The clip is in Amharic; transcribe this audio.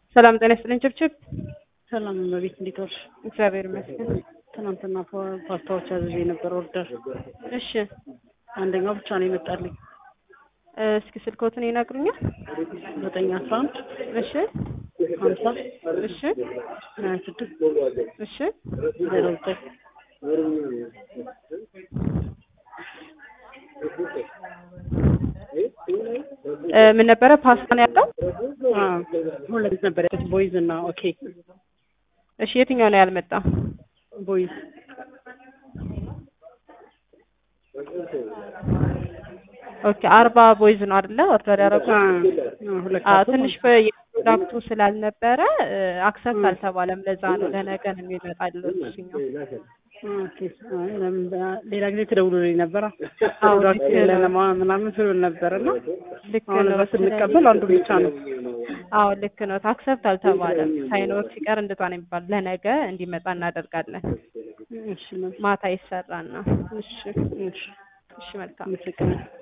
ሰላም ጤና ይስጥልኝ ችብችብ። ሰላም በቤት እንዴት ዋልሽ? እግዚአብሔር ይመስገን። ትናንትና ፓ- ፓስታዎች አዝዤ ነበር ኦርደር። እሺ አንደኛው ብቻ ነው የመጣልኝ። እ፣ እስኪ ስልኮትን ይነግሩኛል? ዘጠኝ አስራ አንድ እሺ ሀምሳ እሺ ሀያ ስድስት እሺ ዜሮ ዘጠኝ እ፣ ምን ነበረ ፓስታ ነው ያለው? አዎ፣ ሁለት ነበር ያሉት ቦይዝ እና ኦኬ እሺ የትኛው ነው ያልመጣ? ቦይዝ ኦኬ አርባ ቦይዝ ነው አይደለ ኦርደር ያደረጉት? አዎ፣ ሁለት አዎ ካርቶን ትንሽ በፕሮዳክቱ ስላልነበረ አክሰፕት አልተባለም። ለዛ ነው ለነገ ነው የሚመጣልዎት እሱኛው። ኦኬ። አይ፣ ለምን በ- ሌላ ጊዜ ትደውሉልኝ ነበራ አዎ፣ ፕሮዳክት ልክ ነው። የለንም ምናምን ስሉን ነበር እና ልክ አሁን ነው። እዛ ስንቀበል አንዱ ብቻ ነው። አዎ ልክ ነው። አክሰፕት አልተባለም። ሳይኖር ሲቀር እንደቷ ነው የሚባል ለነገ እንዲመጣ እናደርጋለን። እሺ፣ መልካም። ማታ ይሰራና። እሺ እሺ፣ እሺ መልካም አመሰግናለሁ።